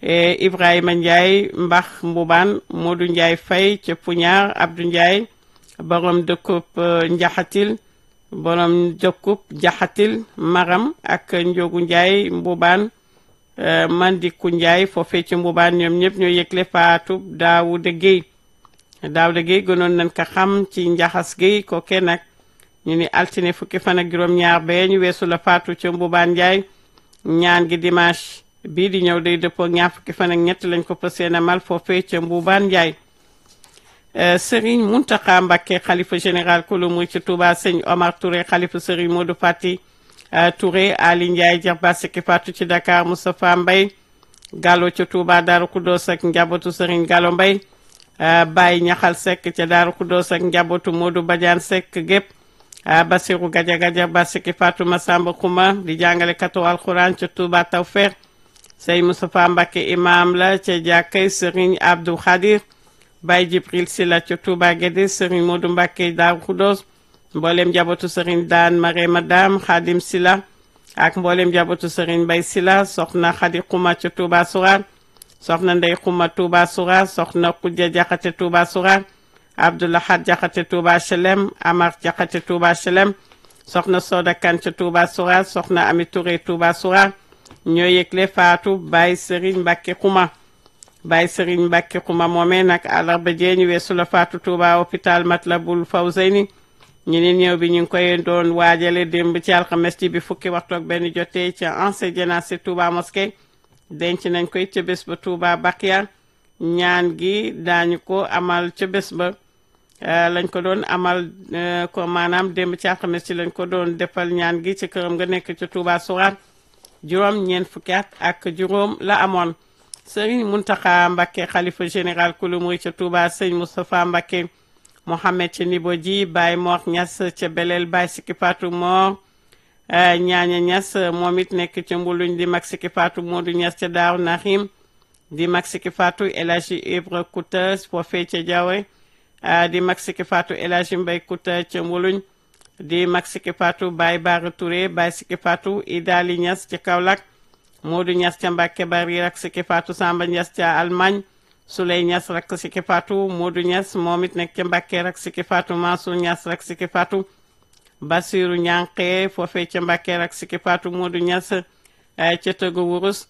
Ibrahima Ndiaye Mbax Mbubaan Modou Ndiaye Faye ca Puñaar Abdou Ndiaye borom dëkkub Njaxatil borom dëkkub Jaxatil Maram ak Njogu Ndiaye Mbubaan Mandiku Ndiaye foofee ci Mbubaan ñoom ñëpp ñoo yëgle faatu Daawuda Guèye Daawuda Guèye gënoon nañ ko xam ci Njaxas Guèye kooke nag ñu ni altine fukki fan ak juróom-ñaar bee ñu weesu la faatu ca Mbubaan Ndiaye ñaan gi dimanche bii di ñëw day dëppoo ñaar fukki fan ak ñett lañ ko pësee na mal foofee ca Mbubaan Ndiaye Serigne Mountakha Mbacké xalifa général kulu muy ci Touba sëñ Omar Touré xalifa Serigne Modou Fati Touré Ali Ndiaye Jarba Siki Fatou ci Dakar Moustapha Mbaye Gallo ca Touba Daaru Kudoos ak njabootu Serigne Gallo Mbaye Baye Ñaxal Seck ca Daaru Kudoos ak njabootu Modou Badiane Seck gépp Basiru Gaja Gaja Ba Siki Fatou Massamba Xuma di jàngale katu alxuraan ca Touba Tawfeex sëñ Moustapha Mbacké imam la ca jàkkay Serigne Abdou Khadir Baye Jibril Sila ca Touba Guédé Serigne Modou Mbacké Daaru Khoudoss mboolem njabootu Serigne Daan Marema Dam Khadim Sila ak mboolem njabootu Serigne Bay Sila soxna Khadi Xuma ca Touba Sourar soxna Ndey Xuma Touba Sourar soxna Kujja Jaxate Touba Sourar Abdoulahad Jaxate Touba Chelem Amar Jaxate Touba Chelem soxna Soda Kan ca Touba Sourar soxna Ami Touré Touba Sourar ñoo yëgle faatu Baye Serigne Mbacké Xuma Baye Serigne Mbacké Xuma moomee nag àllarba jee ñu weesu la faatu Touba hôpital Matlabul Fawzayni ñu ne ñëw bi ñu ngi koy doon waajale démb ci alxames ji bi fukki waxtu ak benn jotee ca ancien jénacé Touba mosquée denc nañ koy ca bés ba Touba Bakia ñaan gi daañu ko amal ca bés ba lañ ko doon amal ko maanaam démb ci alxames ci lañ ko doon defal ñaan gi ci këram nga nekk ca Touba Sourar juróom ñeent fukki at ak juróom la amoon sëriñ Muntaxa Mbacké xalifa général kulu muy ca Touba sëñ Moustapha Mbacké Mohamed ca Nibo ji Baye Mor Ñas ca Belel Baye Siki Fatou Mor ñaaña Ñas moom it nekk ca Mbuluñ di mag Siki Fatou Modou Ñas ca Daaru Nahim di mag Siki Fatou El Hadji Ibra Kouta foofee ca Jawe di mag Siki Fatou El Hadji Mbay Kouta ca Mbuluñ di mag Siki Fatou Baye Bara Touré Baye Siki Fatou Idali Ñas ca Kaolack Modou Ñas ca Mbàkke Bari rak Siki Fatou Samba Ñas ca Allemagne Souley Ñas rak Siki Fatou Modou Ñas moom it nekk ca Mbàkke rak Siki Fatou Mansour Ñas rak Siki Fatou Basiru Ñanqe foofee ca Mbàkke rak Siki Fatou Modou Ñas ca Tëggu Wurus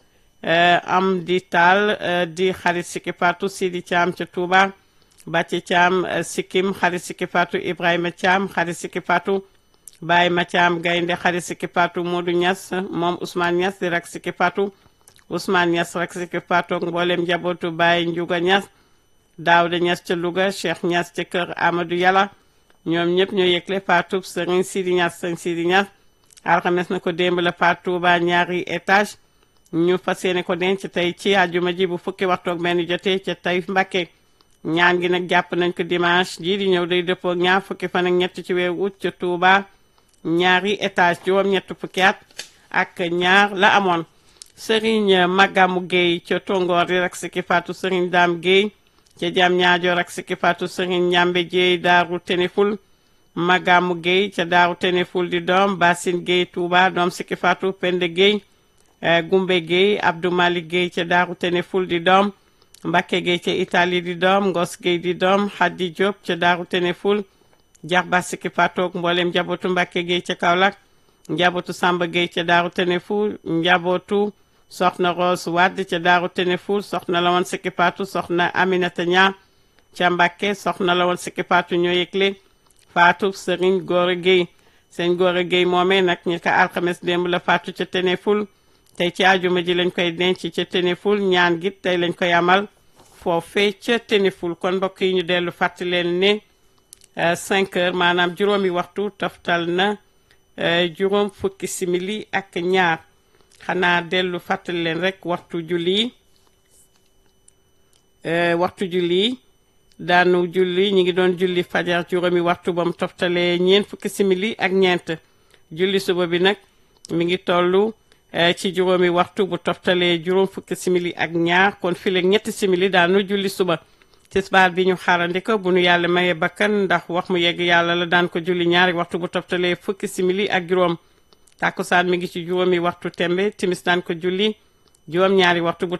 am di taal di xarit Siki Fatou Sidi Thiam ca Touba Bàcce Thiam Sikkim xarit Siki Fatou Ibrahima Thiam xarit Siki Fatou Baye Mathiam Gaynde xarit Siki Fatou Modou Niass moom Ousmane Niass di rak Siki Fatou Ousmane Niass rak Siki Fatou ak mboolem njabootu Baye Ndiouga Niass Daouda Niass ca Louga Cheikh Niass ca kër Amadou Yàlla ñoom ñëpp ñoo yëgle Fatou Serigne Sidi Niass Serigne Sidi Niass alxames na ko démb la Fatou ba ñaari étage ñu fas yéene ko denc tey ci àjjuma ji bu fukki waxtu ak benn jotee ca Taïf Mbacké ñaan gi nag jàpp nañ ko dimanche jii di ñëw day dëppoo ñaar fukki fan ak ñett ci weeru août ca Touba ñaari étage juróom ñett fukki at ak ñaar la amoon Serigne Magamu Gueye ca Tongoor di rak Siki Fatou Serigne Dame Gueye ca Jam ñaajo rak Siki Fatou Serigne Ñambe Dieye Daaru Teneful Magamu Gueye ca Daaru Teneful di doom Basine Gueye Touba doom Siki Fatou Pende Gueye Gumbe Gueye Abdou Malik Gueye ca Daaru Teneful di doom Mbakke Gueye ca Italie di doom Ngos Gueye di doom Haddi Diop ca Daaru Teneful Jaxba Siki Fatou ak mboolem njabootu Mbakke Gueye ca Kaolack njabootu Samba Gueye ca Daaru Teneful njabootu soxna Rose Wade ca Daaru Teneful soxna la woon Siki Fatou soxna Aminata Ña ca Mbakke soxna la woon Siki Fatou ñoo yëgle Fatou Serigne Gora Gueye sëñ Gora Gueye moomee nag ñi ko alxames démb la Fatou ca Teneful tey ci àjjuma ji lañ koy denc ca Teneful ñaan gi tey lañ koy amal foofee ca Teneful kon mbokk yi ñu dellu fàttali leen ne 5 heures maanaam juróomi waxtu toftal na juróom fukki simili ak ñaar xanaa dellu fàttali leen rek waxtu julli waxtu julli daanu julli ñi ngi doon julli fajar juróomi waxtu ba mu toftalee ñeent fukki simili ak ñeent julli suba bi nag mi ngi tollu ci juróomi waxtu bu toftalee juróom fukki simili ak ñaar kon fileeg ñetti simili daanu julli suba tisbaar bi ñu xaarandi ko bu nu yàlla maye bakkan ndax wax mu yegg yàlla la daan ko julli ñaari waxtu bu toftalee fukki simili ak juróom tàkkusaan mi ngi ci juróomi waxtu tembe timis daan ko julli juróom ñaari waxtu bu